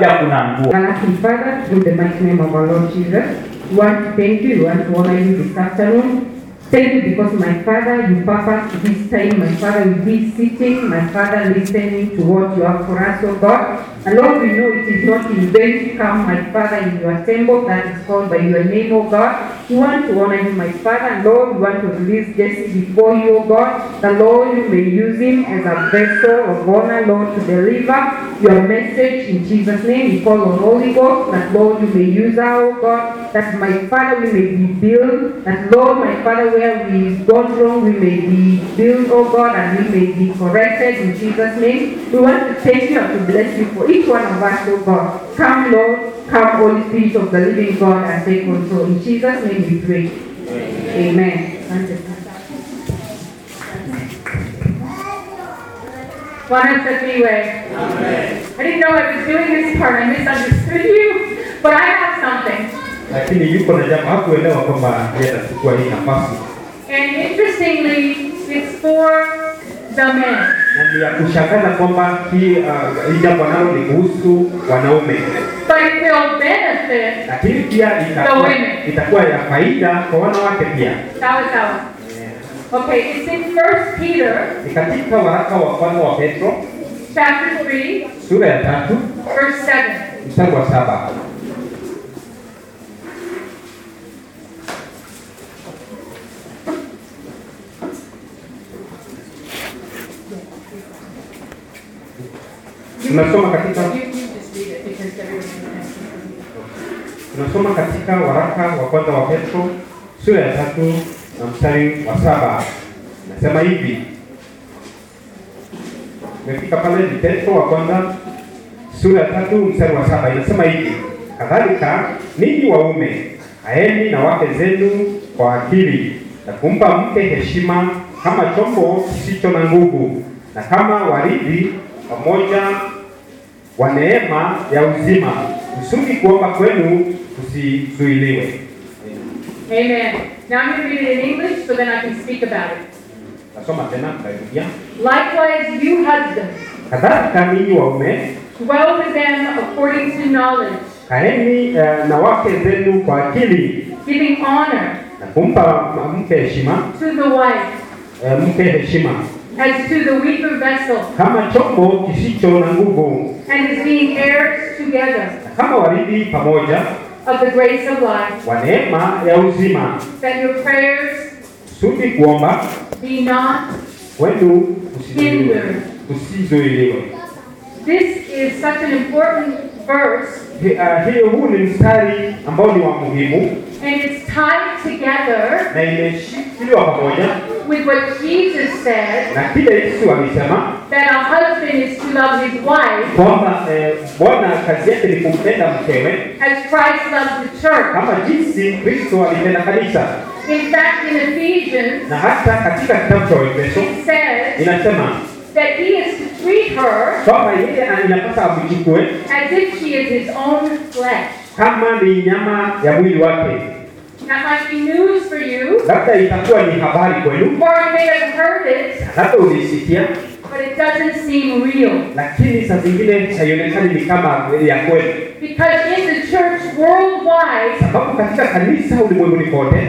pia kuna nguo. Everlasting Father, in the mighty name of our Lord Jesus, we want to thank you, we want to honor you this afternoon. Thank you because my Father, you purpose this time, my Father will be sitting, my Father listening to what you have for us, oh God. And Lord, we know it is not in vain to come, my Father, in your temple that is called by your name, oh God. We want to honor you, my Father, and Lord, we want to release Jesse before you, oh God. The Lord, you may use him as a vessel of honor, Lord, to deliver your message in Jesus' name. We call on Holy Ghost, that Lord, you may use our oh God, that my Father, we may be built, that Lord, my Father, where we've gone wrong, we may be built, oh God, and we may be corrected in Jesus' name. We want to thank you and to bless you for each one of us, oh God. Come, Lord, come, Holy Spirit of the living God, and take control. In Jesus' name we pray. Amen. Bwana asifiwe. I didn't know I was doing this part. I misunderstood you, but I have something. lakini yuko na jambo hakuelewa kwamba yeye atachukua hii nafasi, And interestingly, it's for the men. na ni ya kushangaza kwamba hii uh, hii jambo nalo ni kuhusu wanaume, But it will benefit lakini pia itakuwa, women. itakuwa ya faida kwa wanawake pia. sawa sawa. Okay, it's in First Peter Ni katika waraka wa kwanza wa Petro chapter 3, sura ya tatu verse 7. mstari wa saba. Tunasoma katika You, you just read it because everyone has tunasoma katika waraka wa kwanza wa Petro sura ya tatu na mstari wa saba. Nasema hivi, umefika pale, ni Petro wa kwanza sura ya tatu mstari wa saba. Inasema hivi, kadhalika ninyi waume haeni na wake zenu kwa akili na kumpa mke heshima kama chombo kisicho na nguvu na kama warithi pamoja wa neema ya uzima, kusudi kuomba kwenu kusizuiliwe. Amen. Now I'm going to read it in English so then I can speak about it. Nasoma tena, tutarudia. Likewise, you husbands, Kadhalika ninyi waume dwell with them according to knowledge, kaeni eh, na wake zenu kwa akili giving honor na kumpa mke heshima to the wife eh, mke heshima as to the weaker vessel, kama chombo kisicho na nguvu and as being heirs together na kama warithi pamoja of the grace of life, wa neema ya uzima, that your prayers kusudi kuomba be not kwenu kusizuiliwe. hindered. kusizuiliwe. This is such an important verse, Hi- ah, Hiyo huu ni mstari ambao ni wa muhimu and it's tied together na imeshikiliwa pamoja with what Jesus said na kile Yesu alisema that a husband is to love his wife kwamba eh, Bwana kazi yake ni kumpenda mkewe as Christ loved the church. kama jinsi Kristo alipenda kanisa, In fact, in Ephesians, na hata katika kitabu cha Waefeso it says inasema that he is to treat her kwamba yeye inapasa amchukue as if she is his own flesh. kama ni nyama ya mwili wake. That might be news for you, Labda itakuwa ni habari kwenu, or you may have heard it, labda ulisikia, but it doesn't seem real. lakini saa zingine haionekani ni kama ya kweli, Because in the church worldwide, sababu katika kanisa ulimwenguni kote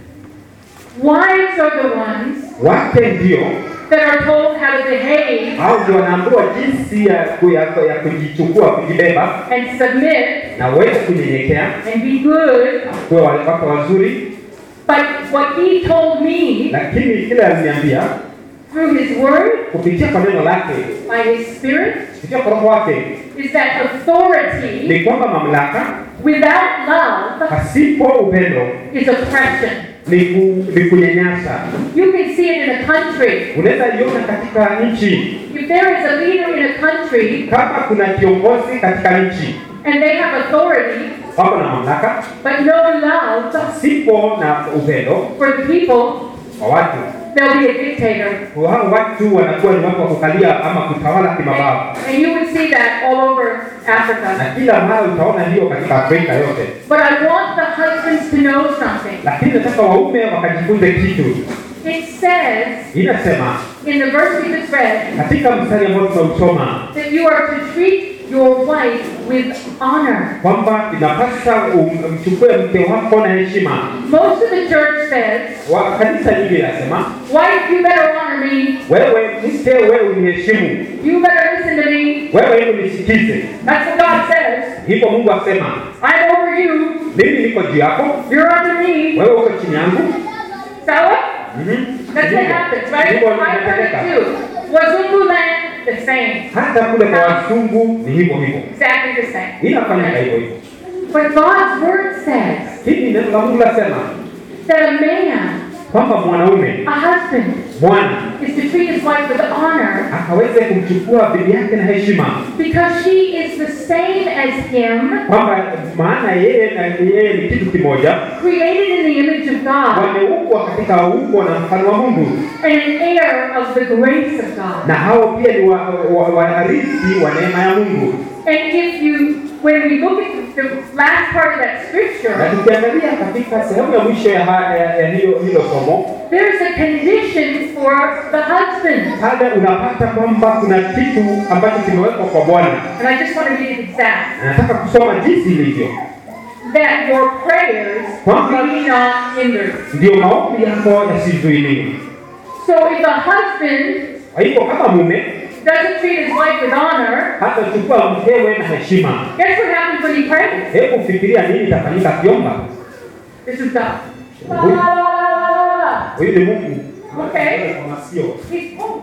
wives are the ones wake ndio that are told how to behave au ndio wanaambiwa jinsi ya, ku- ya, ya kujichukua, kujibeba and submit na uweze kunyenyekea, and be good. kuwa wale watu wazuri. But what he told me Lakini kile aliniambia through his word, kupitia kwa neno lake, by his spirit, kupitia kwa roho wake, is that authority ni kwamba mamlaka without love pasipo upendo is oppression. ni, ku, ni kunyanyasa. You can see it in a country. Unaweza iona katika nchi, If there is a leader in a country kama kuna kiongozi katika nchi and they have authority wako na mamlaka but no love pasipo na upendo for the people, kwa watu, they'll be a dictator. hao watu wanakuwa ni watu wa kukalia ama kutawala kimabavu, And you would see that all over na Africa. kila mara utaona hiyo katika Afrika yote. But I want the husbands to know something. Lakini nataka waume wakajifunze kitu. It says Inasema in the verse we just read katika mstari ambao tunausoma that you are to treat your wife with honor. kwamba inapasa um- mchukue mke wako na heshima. Most of the church says, Wa- Kanisa nyingi linasema wife, you better honor me. wewe mke, wewe uniheshimu, You better listen to me. wewe hebu nisikize. That's what God says. Hivyo Mungu asema I'm over you. mimi niko juu yako, You're under me. wewe uko chini yangu. Sawa? Mhm. That's what happens, right? Hivyo I've heard it inatendeka. too. Wazungu land, the same. Hata kule kwa wazungu ni hivyo hivyo, Exactly the same. inafanyika hivyo hivyo. But God's word says Hili neno la Mungu lasema that a man, kwamba mwanaume a husband, bwana is to treat his wife with honor akaweze kumchukua bibi yake na heshima, because she is the same as him, kwamba maana yeye na yeye ni kitu kimoja, created in the image of God, wameumbwa katika umbo na mfano wa Mungu, and an heir of the grace of God. na hao pia ni warithi wa, wa, warithi wa neema ya Mungu. And if you, when we look at the last part of that Na scripture, tukiangalia katika sehemu ya mwisho ya, ha- ya, ya hiyo hilo somo there's a condition for the husband. pale unapata kwamba kuna kitu ambacho kimewekwa kwa Bwana. And I just want to read it exact. Na Nataka kusoma jinsi ilivyo, That your prayers be not hindered. ndio maombi yako yasizuiliwe. So if a husband Kwa hivyo kama mume doesn't treat his wife with honor, hata chukua mkewe na heshima, guess what happens when he prays? hebu fikiria nini itafanyika akiomba. This is God. La, la, la, la, la, la. Huyu ni Mungu. Okay. Kwa masikio. He's, oh,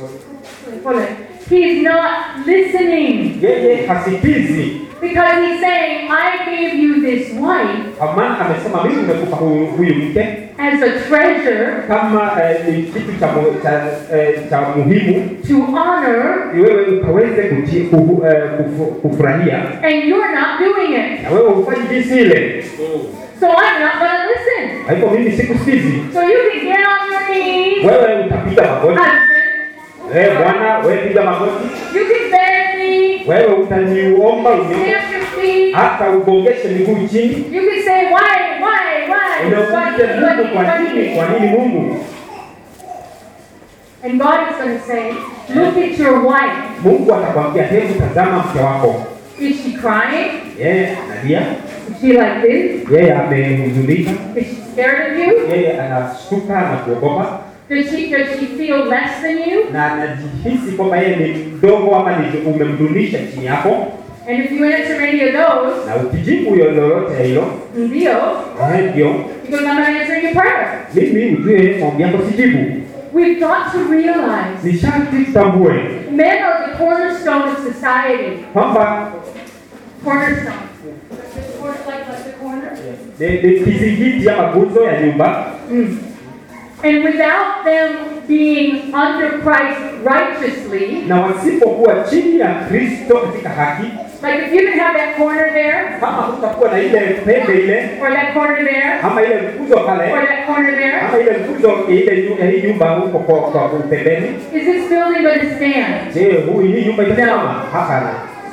hold it. He's not listening Yeye hasikizi, because he's saying, I gave you this wife kwa maana amesema mimi nimekupa huyu huyu mke as a treasure kama eh, ni kitu cha, mu- cha, eh, cha muhimu to honor, wewe ukaweze kuji- kufu- eh, kufu- kufurahia and you're not doing it. na wewe hufanyi jinsi ile. So I'm not going to listen. Kwa hivyo mimi sikusikizi. So you can get on your knees, Wewe utapiga magoti, husband. wewe bwana, wewe piga magoti, You can beg me, wewe utaniomba uniombee, stamp your feet. hata ugongeshe miguu chini, You can say, why, why, why? unaulize Why, Mungu kwa nini, kwa nini Mungu? And God is going to say, look at your wife. Mungu atakwambia hebu tazama mke wako, Is she crying? yeye analia, Is she like this? yeye amehuzunika, Is she scared of you? yeye anashtuka na kuogopa Does she, does she feel less than you? na anajihisi kwamba yeye ni mdogo ama ni umemdunisha chini yako, And if you answer any of those, na ukijibu hiyo lolote ya hilo, ndio, ehe, ndio because I'm not answering your prayer. mimi ujue maombi yako sijibu. We've got to realize Ni sharti tutambue men are the cornerstone of society. kwamba Cornerstone. The corner, like, like the corner? ni ni kizingiti ama nguzo ya nyumba, Mm. And without them being under Christ righteously, na wasipokuwa chini ya Kristo katika haki, like if you didn't have that corner there, kama hutakuwa na ile pembe ile or that corner there, ama ile nguzo or pale that corner there, ama ile nguzo ya ile nyu- ya hii nyumba huko kwa kwa pembeni, is this building going to stand? je, huyu hii nyumba itasimama? Hapana.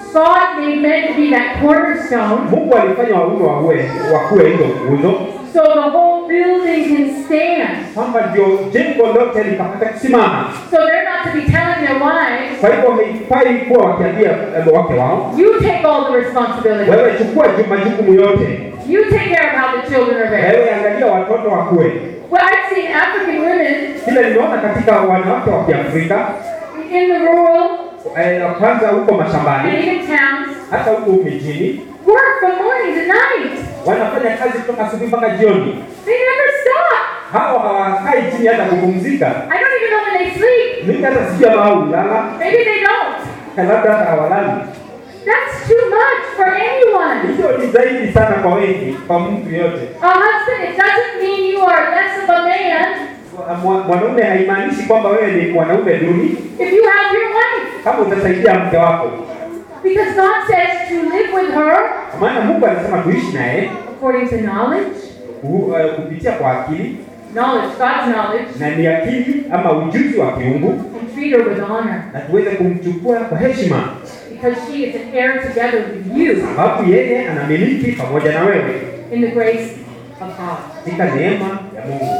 God made men to be that cornerstone, Mungu alifanya waume wawe wakuwe hizo nguzo, so the whole building can stand. kwamba ndio jengo lote likapata kusimama. So they're not to be telling their wives, Kwa hivyo haifai kuwa wakiambia eh, wake wao, you take all the responsibility. wewe chukua ju- majukumu yote, You take care of how the children are raised. wewe angalia watoto wakue. Well, I've seen African women Kile nimeona katika wanawake wa Kiafrika in the rural eh, na kwanza huko and mashambani, even towns hata huko mijini, work from morning to night. wanafanya kazi kutoka asubuhi mpaka jioni. They never stop. Hawa hawakai chini hata kupumzika. I don't even know when they sleep. Mimi hata sijui ama hao hulala, Maybe they don't. labda hata hawalali. That's too much for anyone. Hiyo ni zaidi sana kwa wengi, kwa mtu yote. A husband, it doesn't mean you are less of a man Mwa- Mwanaume haimaanishi kwamba wewe ni mwanaume duni if you have your wife. kama utasaidia mke wako, Because God says to live with her kwa maana Mungu anasema tuishi naye according to knowledge. ku- eh, kupitia kwa akili Knowledge, God's knowledge. na ni akili ama ujuzi wa kiungu, And treat her with honor. na tuweze kumchukua kwa heshima, Because she is an heir together with you sababu yeye anamiliki pamoja na wewe in the grace of God. katika neema ya Mungu.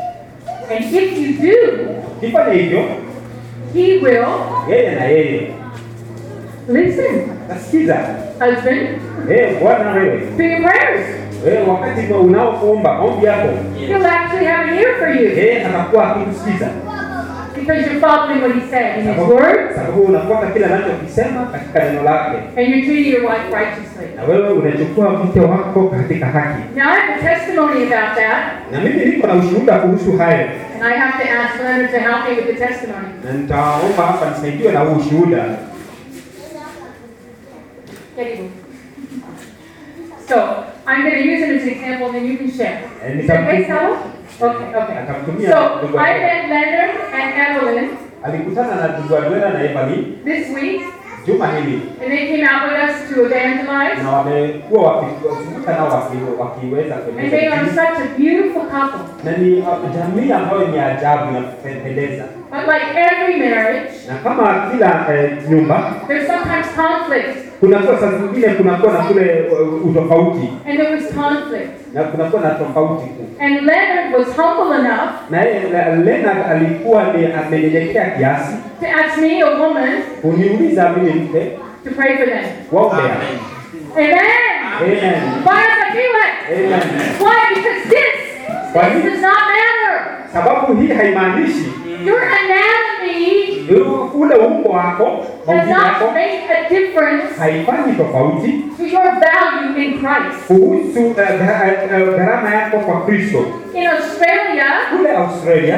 And if you do, Kifanya hivyo, He will yeye na yeye Listen, Nasikiza husband, eh, bwana wewe to your prayers. eh, wakati unaokuomba maombi yako He'll actually have an ear for you eh, anakuwa akikusikiza because you're following what he said in his sababu word sababu unafuata kile anachokisema katika neno lake, and you're treating your wife righteously. na wewe unachukua mke wako katika haki. Now, I have a testimony about that, Na mimi niko na ushuhuda kuhusu hayo, and I have to ask Leonard to help me with the testimony. na nitaomba hapa nisaidiwe na huu ushuhuda. Anyway. So, I'm going to use it as an example, and then you can share. And Is that okay, nitamtumia- Sal? Okay, okay. Atamtumia So, ndugu I yake. met Leonard and Evelyn Alikutana na ndugu Adwela na Evelyn this week, juma hili, and they came out with us to evangelize. na wamekuwa wakizunguka nao waki- wakiweza And they are kueleza such a beautiful couple. na ni uh, jamii ambayo ni ajabu na kupendeza, But like every marriage, na kama kila eh, nyumba there's sometimes conflict, kunakuwa saa zingine kunakuwa na kule uh, utofauti and there was conflict. na kunakuwa na tofauti tu. And Leonard was humble enough Na yeye Le- Leonard alikuwa ni amenyenyekea kiasi to ask me, a woman, kuniuliza mimi mke to pray for them. waombea. Amen. Amen. Bwana asifiwe. Amen. Why? Because this, Why? this does not matter. Sababu hii haimaanishi Your anatomy yu- ule umbo wako does maumbile yako not make a difference haifanyi tofauti to your value in Christ. kuhusu uh, gha- uh, gharama yako kwa Kristo. In Australia, Kule Australia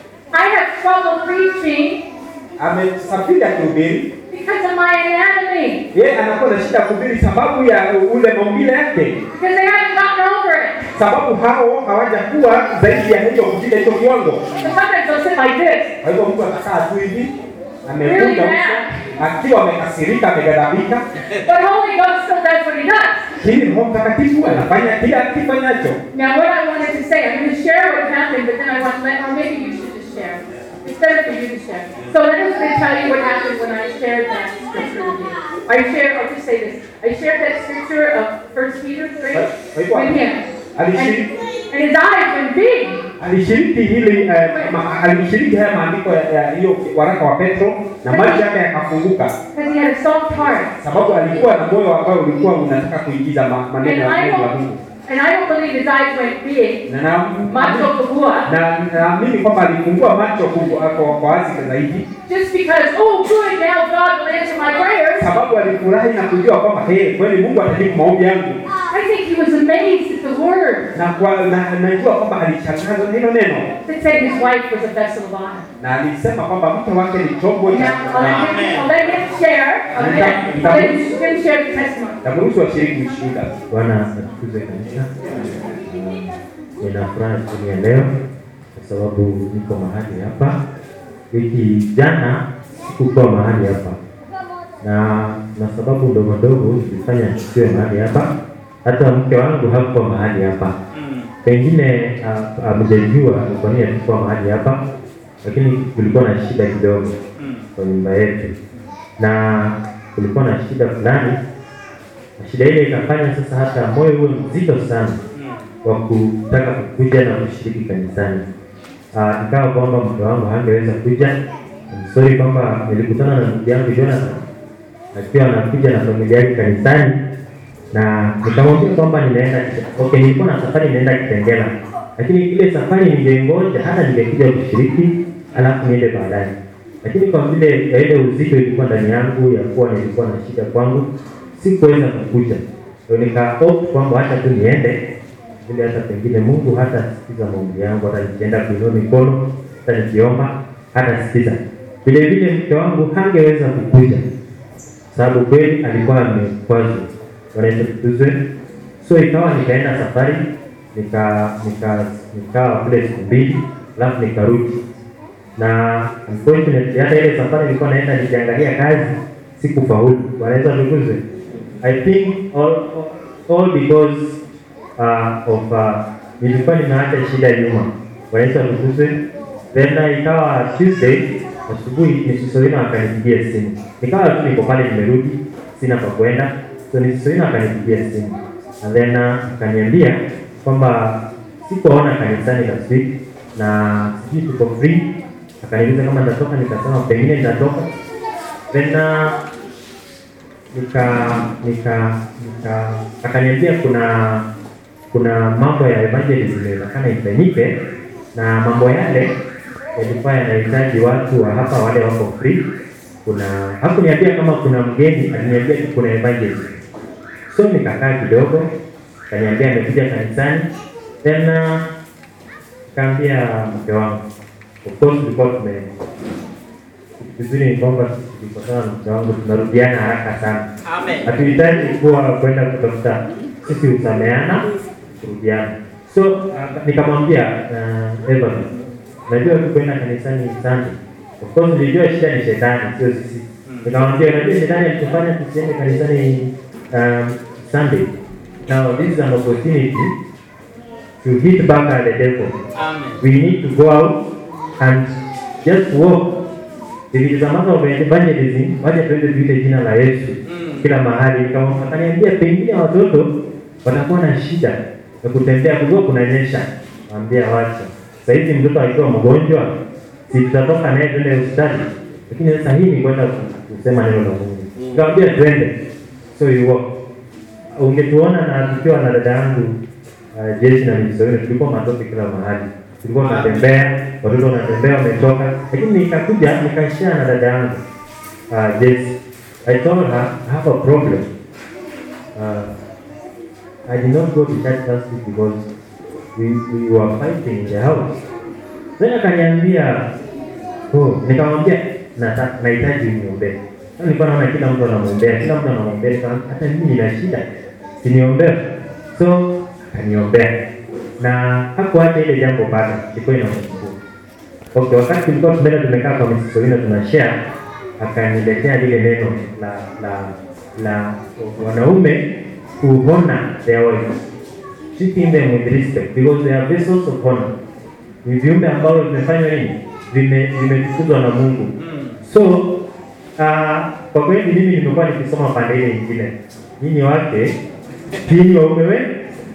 I have trouble preaching amesafiri akihubiri, because of my anatomy. yeye anakuwa na shida ya kuhubiri sababu ya ule maumbile yake, Because they haven't gotten over it. sababu hao hawajakuwa zaidi ya hiyo kufika hicho kiwango. So sometimes they'll sit like this. Kwa hivyo mtu atakaa tu hivi amekunja uso akiwa amekasirika, ameghadhabika, But Holy Ghost still does what he does. lakini Roho Mtakatifu anafanya kila akifanyacho. Now, what I wanted to say, I'm going to share what happened, but then I want to let, or maybe you should just share. It's better for you to share. So let us going to tell you what happened when I shared that scripture with you. I shared, I'll just say this. I shared that scripture of 1 Peter 3 with him. And, and his eyes went big. Alishiriki hili eh, ma, alishiriki haya maandiko ya ya hiyo waraka wa Petro na macho yake yakafunguka, Because he had a soft heart. sababu alikuwa na moyo ambao ulikuwa unataka kuingiza ma, maneno And ya I Mungu wa don't, Mungu. and I don't believe his eyes went big. Na na Macho kubwa. na naamini kwamba alifungua macho kubwa kwa kwa wazi zaidi, Just because, oh good, now God will answer my prayers. sababu alifurahi na kujua kwamba hey, kweli Mungu atajibu maombi yangu, I think he was amazed at the word na kwa na najua kwamba alishangazwa na hilo neno, that said his wife was a vessel of honor. na alisema kwamba mke wake ni chombo cha Now, I'll let him, I'll let him share. I'll let, I'll let him share the testimony. Tamruhusu washiriki ushuhuda. Bwana atukuzwe kabisa. Uh, Nina furaha siku ya leo kwa sababu niko mahali hapa. Wiki jana sikukuwa mahali hapa, na na sababu ndogo ndogo zilifanya nisiwe mahali hapa. Hata mke wangu hakuwa mahali hapa, pengine uh, amejajua kwa nini hatukuwa mahali hapa, lakini kulikuwa na shida kidogo kwa nyumba yetu, na kulikuwa na shida fulani na shida ile ikafanya sasa hata moyo uwe mzito sana wa kutaka kukuja na kushiriki kanisani. Ah, ikawa kwamba mke wangu hangeweza kuja. I'm sorry kwamba nilikutana na ndugu yangu Jonathan akiwa anakuja na familia yake kanisani, na nikamwambia kwamba ninaenda okay, nilikuwa na safari ninaenda Kitengela, lakini ile safari ningengoja hata ningekuja kushiriki alafu niende baadaye, lakini kwa vile ya ile uzito ilikuwa ndani yangu ya kuwa nilikuwa na shida kwangu, sikuweza kukuja, ndio nika opt kwamba hata tu niende vile, hata pengine Mungu hata sikiza maombi yangu, hata nikienda kuinua mikono, hata nikiomba hata sikiza. Vile vile mke wangu hangeweza kukuja sababu kweli alikuwa amekwazwa, wanaenda tukuzwe. So ikawa nikaenda safari nika nika nikawa kule siku mbili, alafu nikarudi na unfortunately hata ile safari nilikuwa naenda nikiangalia kazi sikufaulu. Wanaweza tukuzwe. I think all, all because uh, of uh, nilikuwa nimeacha shida nyuma. Wanaweza tukuzwe. Then uh, ikawa Tuesday asubuhi Nisisoina akanipigia simu, nikawa tu niko pale nimerudi, sina pa kwenda, so Nisisoina akanipigia simu and then uh, akaniambia kwamba sikuona kanisani last week na sijui tuko free. Akaniuliza kama nitatoka, nikasema pengine nitatoka. Then uh, nika nika nika akaniambia kuna kuna mambo ya evangelism inaonekana ifanyike na mambo yale yalikuwa yanahitaji watu wa hapa wale wako free. Kuna hakuniambia kama kuna mgeni, aliniambia tu kuna evangelism. So nikakaa kidogo, akaniambia amekuja kanisani, tena kaambia mke wangu, of course tulikuwa tume vizuri ni kwamba tulikutana na mke wangu tunarudiana haraka sana. Amen. Hatuhitaji kuwa kwenda kutafuta, sisi husameana kurudiana. So uh, nikamwambia uh, Evan, najua tu kwenda kanisani Sunday. Of course nilijua shida ni shetani, sio sisi. Nikamwambia unajua shetani alitufanya tusiende kanisani um, Sunday. Now this is an opportunity to hit back at the devil. Amen. We need to go out and just walk. If it is a matter of evangelism, wacha tuende tuite jina la Yesu Mm. kila mahali. Kama akaniambia pengine watoto watakuwa na shida ya kutembea, kujua kunanyesha. Mwambia wacha. Sasa hivi mtoto akiwa mgonjwa, si tutatoka naye twende hospitali, lakini sasa hii ni kwenda kusema neno la Mungu. Nikamwambia twende, so you walk. Ungetuona na tukiwa na dada yangu uh, Jesi na Mjisowini, tulikuwa matope kila mahali, tulikuwa tunatembea, watoto wanatembea wametoka, lakini nikakuja nikashare na dada yangu uh, Jesi. I told her I have a problem. Uh, I did not go to church last week because we, we were fighting in the house. Then akaniambia oh, nikamwambia "Nata- nahitaji uniombee. Sasa nilikuwa naona kila mtu anamwombea, kila mtu anamwombea, nikamwambia, hata mimi nina shida, siniombee. So akaniombea na hakuacha ile jambo bado, ilikuwa inamsumbua. Okay, wakati tulikuwa tumeenda tumekaa kwa Mrs. Solina tuna share, akaniletea lile neno la la la wanaume kuhona their wives, treating them with respect because they are vessels of honor. Ni viumbe ambao vimefanywa nini? Vime vimetukuzwa na Mungu. Mm. So uh, kwa kweli mimi nimekuwa nikisoma pande ile nyingine, nyinyi wake tini waume wenu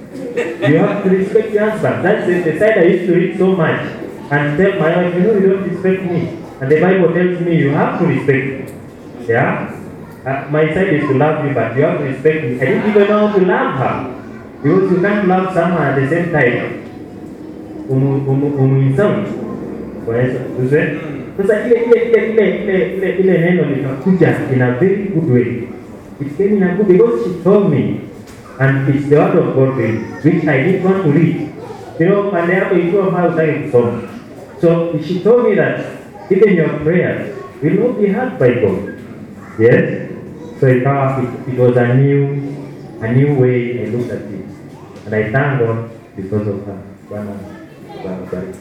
You have to respect your husband. That's the, the side I used to read so much and tell my wife, you know, you don't respect me. And the Bible tells me you have to respect me. Yeah? Uh, my side is to love you, but you have to respect me. I didn't even know how to love her. Because you can't love someone at the same time. Umu, umu, umuinsult. Kwa Yesu. Usiwe? Sasa ile ile ile ile ile ile ile neno likakuja in a very good way. It came in a good because she told me and it's the word of God really, which I didn't want to read. You know, pande yako ikiwa mbali utaki kusoma. So she told me that even your prayers will not be heard by God. Yes? So ikawa it, it was a new a new way I looked at it. And I thank God because of her. Bwana Bwana bariki.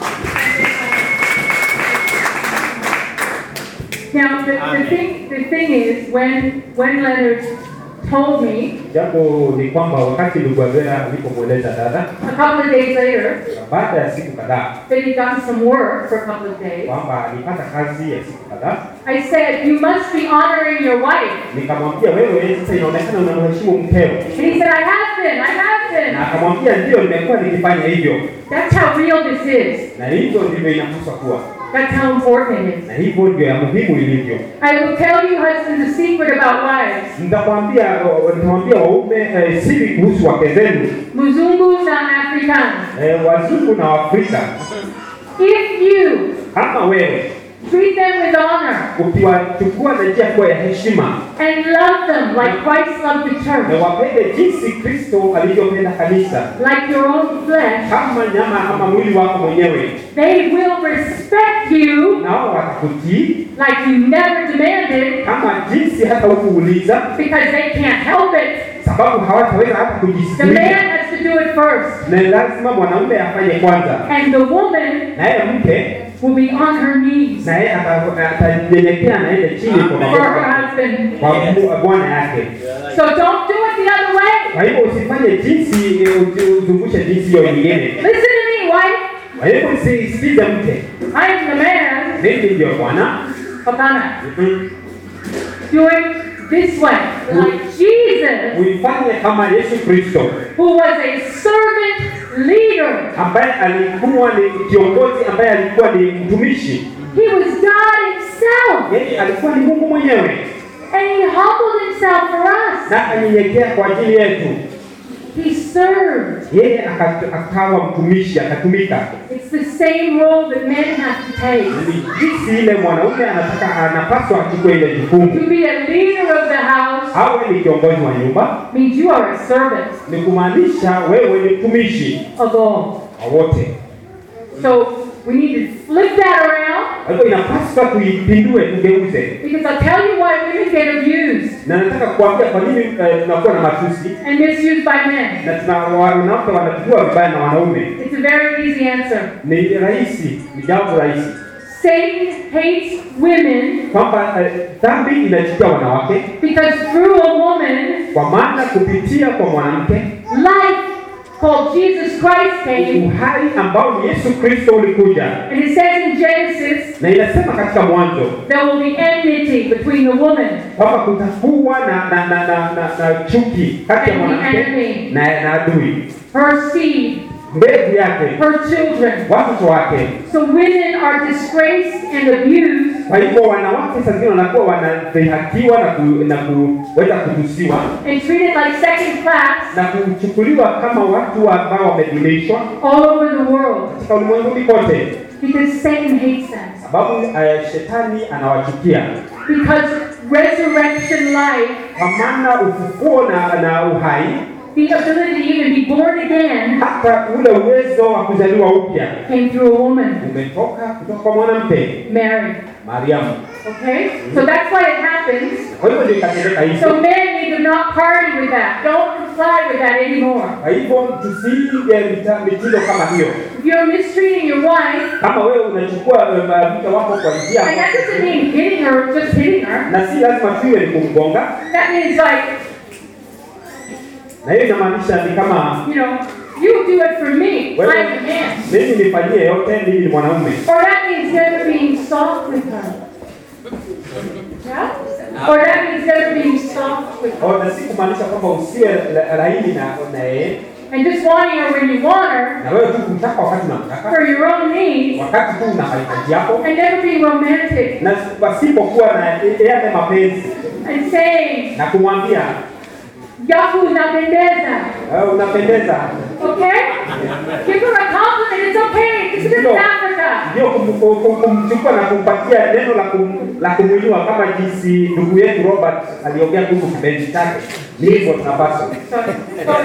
Now, the, the Amen. thing, the thing is, when, when Leonard told me, Jambo ni kwamba wakati ndugu Avera alipomweleza dada, a couple of days later, baada ya siku kadhaa that he'd done some work for a couple of days, kwamba alipata kazi ya siku kadhaa, I said, you must be honoring your wife. nikamwambia wewe, sasa inaonekana unamheshimu mkeo, And he said, I have been, I have na been. akamwambia ndio, nimekuwa nikifanya hivyo, That's how real this is. na hivyo ndivyo inapaswa kuwa, That's how important it is. na hivyo ndio ya muhimu ilivyo. I will tell you, husbands, a secret about wives. Nitakwambia nitamwambia waume eh, siri kuhusu wake zenu Muzungu na Afrikaans. eh, wazungu na Waafrika. If you Kama wewe treat them with honor ukiwachukua na njia kuwa ya heshima and love them like Christ loved the na church, wapende jinsi Kristo alivyopenda kanisa, like your own flesh, kama nyama ama mwili wako mwenyewe, they will respect you nao watakutii like you never demanded kama jinsi hata hukuuliza, because they can't help it. sababu hawataweza hata The man kujisikia, has to do it first, na lazima mwanaume afanye kwanza, and the woman naye mke will be on her knees naye ata- atanyenyekea naende chini kwa for her magoti husband. kwa mu- bwana yake. So don't do it the other way. Kwa hivyo usifanye jinsi eh, usi- uzungushe jinsi hiyo nyingine. Listen to me, wife. Kwa hivyo usisikize mke, I am the man. mimi ndio bwana. Hapana. Mhm. Do it this way, like Jesus, Uifanye kama Yesu Kristo who was a servant leader. ambaye alikuwa ni kiongozi, ambaye alikuwa ni mtumishi. He was God Himself. Yeye alikuwa ni Mungu mwenyewe. And he humbled himself for us. na akanyenyekea kwa ajili yetu. He served. Yeye aka- akawa mtumishi, akatumika. It's the same role that men have to take. Ni jinsi ile mwanaume anataka anapaswa achukue ile jukumu, To be a leader of the house awe ni kiongozi wa nyumba, means you are a servant ni kumaanisha wewe ni mtumishi of all. wa wote. So we need to flip that around Kwa hivyo inapaswa tuipindue, tugeuze. because I'll tell you why women get abused Na nataka kuambia kwa nini eh, tunakuwa na matusi and misused by men. na tuna wanawake wanatujua vibaya na wanaume. It's a very easy answer. Ni rahisi, ni jambo rahisi Satan hates women kwamba eh, dhambi inachukia wanawake, because through a woman, kwa maana kupitia kwa mwanamke life called Jesus Christ came. uhai ambao ni Yesu Kristo ulikuja, And it says in Genesis, na inasema katika Mwanzo there will be enmity between the woman kwamba kutakuwa na na, na, na, na, na chuki kati ya mwanamke na, na adui, her seed, mbegu yake, her children. watoto wake. So women are disgraced and abused Kwa hivyo wanawake saa zingine wanakuwa wanadhihakiwa na, ku, na kuweza kutusiwa and treated like second class na kuchukuliwa kama watu ambao wamedunishwa all over the world katika ulimwenguni kote, because Satan hates them. sababu uh, shetani anawachukia Because resurrection life, kwa maana ufufuo na, na uhai the ability to even be born again, hata ule uwezo wa kuzaliwa upya came through a woman, umetoka kutoka kwa mwanamke Mary. Mariamu. Okay? So that's why it happens. Kwa hivyo ndio ikatendeka So hivyo. men need to not party with that. Don't comply with that anymore. Kwa hivyo tusiige mita- mitindo kama hiyo. If you're mistreating your wife, Kama wewe unachukua eh, mke wako kwa njia and that doesn't mean hitting her, just hitting her. na si lazima tuwe ni kumgonga, That means like, na hiyo inamaanisha ni kama you know, you do it for me. I'm wewe a man. mimi nifanyie yote, mimi ni mwanaume. Or that means never being soft with her. Yeah? Or that means never being soft with her. Au na si kumaanisha kwamba usiwe la- laini na na yeye And just wanting her when you want her na wewe tu kumtaka wakati unamtaka, for your own needs wakati tu una mahitaji yako, and never being romantic na pasipokuwa na yale mapenzi and saying, na kumwambia Yaku napendeza. "Eh, unapendeza. Okay? Give her a compliment. It's okay. This is No. Africa. Ndio kum- kum- kumchukua na kumpatia neno la kum, la kumwinua kama jinsi ndugu yetu Robert aliongea kuhusu kipenzi chake. Ni hivyo tunapaswa. Sorry. Sorry.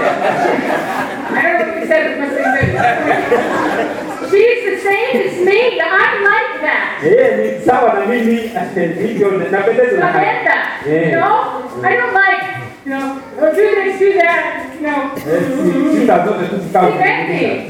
I don't know what you said. It must have been good. She's the same as me. I'm like that. Yeye ni sawa na mimi hivyo napendeza na haya. Amanda. You Yeah. know? I don't like, you know, oh, do this, do that, you know. Eh, si- Sita zote tu zikawa Sipendi.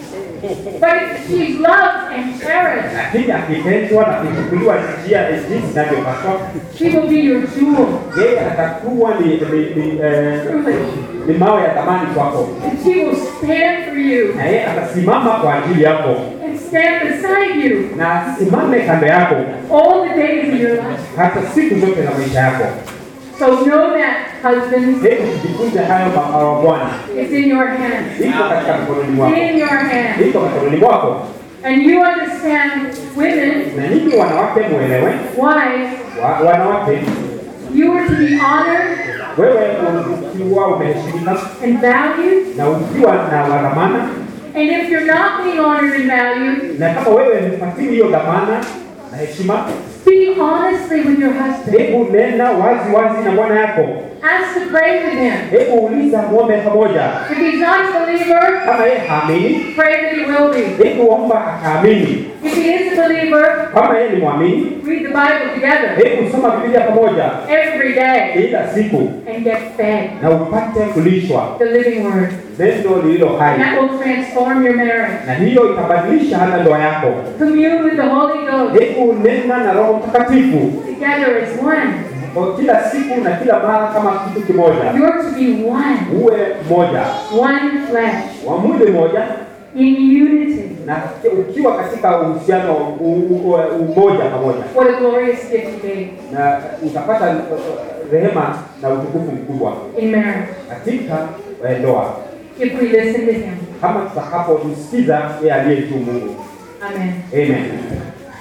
But she's loved and cherished. lakini akipendwa na kuchukuliwa njia jinsi inavyopaswa, She will be your jewel. yeye atakuwa ni ni, ni, eh, Truly. ni mawe ya thamani kwako, And she will stand for you na yeye atasimama kwa ajili yako and stand beside you na asimame kando yako all the days of your life. hata siku zote za maisha yako. So know that, husbands, Hebu tujifunze hayo ma- ma- Bwana, it's in your hands. iko katika mikononi mwako, In your hands. iko mikononi mwako. And you understand, women, Na nyinyi wanawake muelewe, wives, wa, wanawake you are to be honored wewe ukiwa umeheshimika and valued. na ukiwa na dhamana, And if you're not being honored and valued, na kama wewe hupatii hiyo dhamana na heshima, speak honestly with your husband. hebu nena wazi wazi na bwana yako, Ask to pray with him. hebu uliza muombe pamoja. If he's not a believer, Kama yeye haamini, pray that he will be. hebu omba akaamini. If he is a believer, Kama yeye ni mwamini, read the Bible together hebu soma Biblia pamoja every day kila siku and get fed na upate kulishwa the living word. neno lililo And hai, that will transform your marriage. na hiyo itabadilisha hata ndoa yako. Commune with the Holy Ghost Hebu nena na Roho Mtakatifu together as one. kwa kila siku na kila mara kama kitu kimoja, You're to be one, uwe mmoja one flesh, wa mwili mmoja, in unity. na ukiwa katika uhusiano u- u- umoja pamoja, What a glorious gift to be na utapata uh, rehema na utukufu mkubwa in marriage katika eh, ndoa, if we listen to Him. kama tutakapomsikiza yeye aliye juu Mungu. Amen. Amen.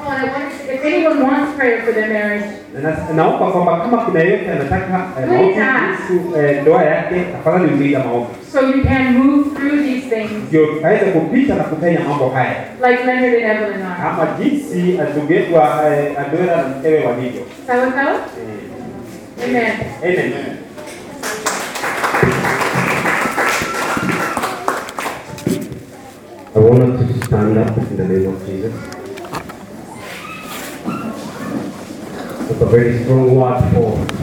Oh, and I want to, if anyone wants prayer for their marriage, Na- na- naomba kwamba kama kuna yeyote anataka eh, maombi kuhusu eh, ndoa yake, tafadhali uliza maombi so you can move through these things ndio aweze kupita na kupenya mambo haya like Leonard and Evelyn are. kama jinsi ndugetwa Adora na mkewe walivyo. Sawa sawa? Eh, Amen. Amen. I want us to stand up in the name of Jesus. That's a very strong word for